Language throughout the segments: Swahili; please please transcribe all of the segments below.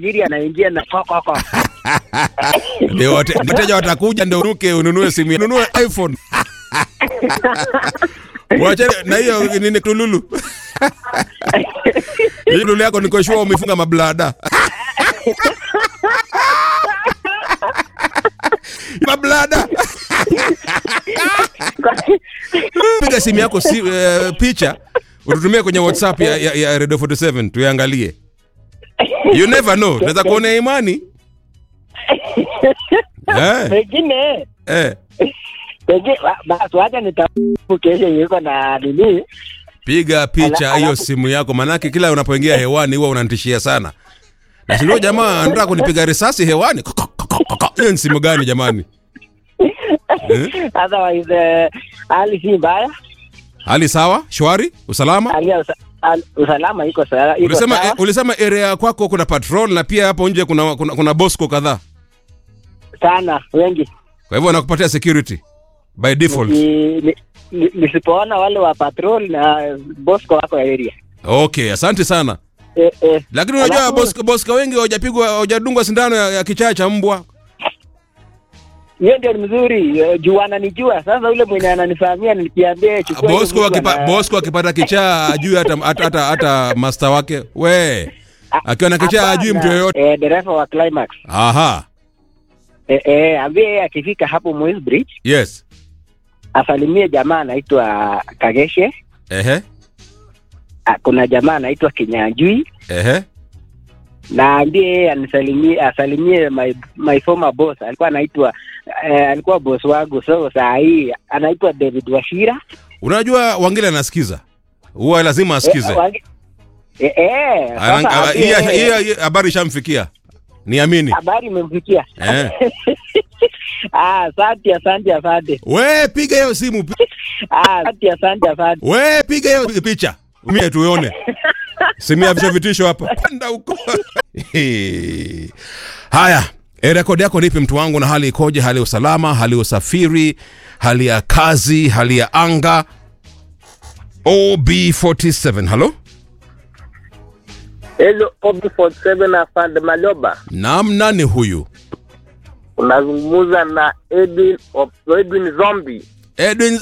tajiri anaingia na kokoko. Ndio wate- wateja watakuja ndio unuke ununue simu, ununue iPhone. Wache na hiyo nini tululu. Hii lulu yako niko sure umefunga mablada. mablada. Piga simu yako si, eh, picha ututumie kwenye WhatsApp ya, ya, ya Radio 47 tuiangalie. You never know. Tunaweza kuona imani. Eh, Pengine eh. pengine wa- basi wacha nitafu kesho yuko na nini. Piga picha Ala- hiyo alafu- simu yako, manake kila unapoingia hewani huwa unanitishia sana. Na sio jamaa anataka kunipiga risasi hewani. Hiyo ni simu gani jamani? Eh? Otherwise eh, hali si mbaya. Hali sawa? Shwari? Usalama? Hali ya usa, hali- usalama iko sawa. iko Ulisema sawa eh, ulisema area kwako kuna patrol na pia hapo nje kuna kuna, kuna Bosco kadhaa. sana wengi. Kwa hivyo wanakupatia security by default. Ni- ni- ni- Nisipoona wale wa patrol na Bosco wako area. Okay, asante sana. Eh, eh. Lakini unajua Alafu- Bosco, Bosco wengi hawajapigwa hawajadungwa sindano ya, ya kichaa cha mbwa. hiyo ndio ni mzuri eh, juu ananijua sasa. Ule mwenye ananifahamia nikiambia chukua hiyo Bosco mzigo akipa, na- Bosco akipata kichaa ajui hata hata hata, hata master wake. We. Akiwa na kichaa ajui mtu Hapana, yoyote. eh, dereva wa Climax Aha. eh, eh, ambie yeye akifika hapo Moi's Bridge Yes. asalimie jamaa anaitwa Kageshe. Ehe. Ah, Kuna jamaa anaitwa Kinyanjui Ehe. na ambie yeye anisalimie asalimie my, my former boss alikuwa anaitwa eh, alikuwa boss wangu so saa hii anaitwa David Washira Unajua Wangila anasikiza. Huwa lazima asikize. Eh, wange- eh, eh, Ana- sasa a- ambie hii- yeye- hii- hii habari ishamfikia. Niamini. habari imemfikia Eh. Ah, asante asante asante We piga hiyo simu. pi- Ah, asante asante asante We piga hiyo picha. Mimi tuone. Simu ya vitisho vitisho hapa. Panda huko. Haya, e, rekodi yako nipi mtu wangu na hali ikoje? Hali ya usalama, hali ya usafiri, hali ya kazi, hali ya anga. OB47, halo? Hello, OB47 afande Maloba, Naam, nani huyu? unazungumza na Edwin of- Edwin Zombi. Edwin.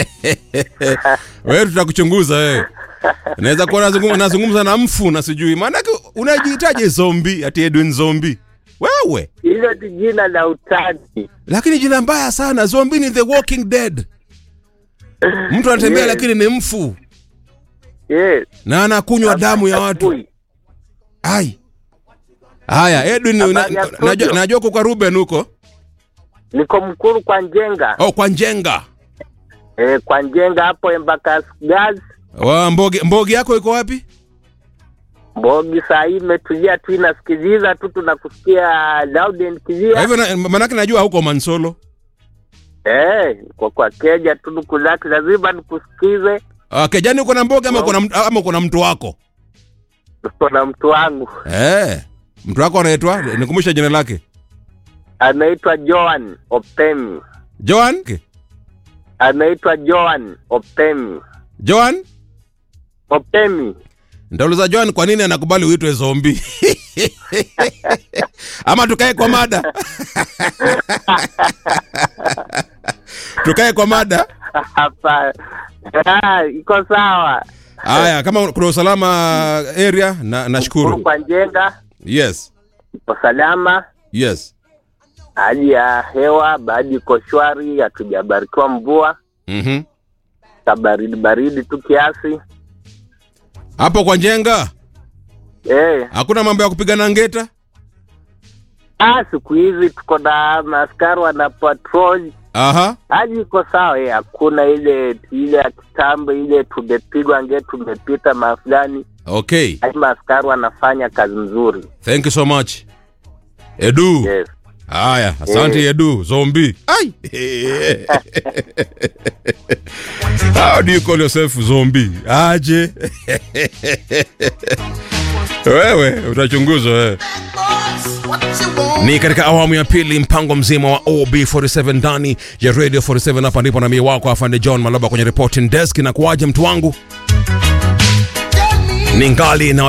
Wewe tutakuchunguza wewe. Naweza kuwa nazungumza, nazungumza na mfu na sijui. Maana unajihitaji zombi ati Edwin Zombi. Wewe. Hilo ni jina la utani. Lakini jina mbaya sana. Zombi ni the walking dead. Mtu anatembea Yes. lakini ni mfu Yes. na anakunywa damu ya watu. Asubuhi. Ai. Haya, Edwin Habari una- ya studio. najua najua uko kwa Ruben huko. Niko Mkuru kwa Njenga. Oh, kwa Njenga. Eh, kwa Njenga hapo Embakasi Gas. Wa mbogi mbogi yako iko wapi? Mbogi saa hii imetulia tu inasikiliza tu tunakusikia loud and Kwa clear. hivyo na- manake najua huko Mansolo. Eh, kwa kwa keja tu nukulaki lazima nikusikize. Uh, Kejani uko na mboga ama uko na mtu- ama uko na mtu wako? Niko na mtu wangu Eh. Mtu wako anaitwa nikumbusha jina lake. anaitwa Joan Opemi. Joan? Anaitwa Joan Opemi. Joan? Opemi. Ndauliza Joan kwa nini anakubali uitwe zombi? Ama tukae kwa mada. tukae kwa mada. Hapa Ah, iko sawa. Haya, kama kuna usalama area na Mkuru nashukuru. kwa Njenga Yes. iko salama. Yes. Hali ya hewa baadhi iko shwari, hatujabarikiwa mvua, Mhm. kabaridi baridi tu kiasi. Hapo kwa Njenga Eh, hakuna mambo ya kupigana ngeta? ah, siku hizi tuko na maaskari wana patrol, Aha. hali iko sawa. Eh, hakuna ile ile ya kitambo ile tumepigwa nge tumepita mafulani. Okay. Hali maaskari wanafanya kazi nzuri. Thank you so much. Edu. Yes. Haya, asante Edu, zombi. Ai. How do you call yourself zombie? Aje. wewe utachunguzwa wewe. Ni katika awamu ya pili mpango mzima wa OB47 ndani ya Radio 47 hapa ndipo na mimi wako afande John Maloba kwenye reporting desk na kuaje mtu wangu. Ningali na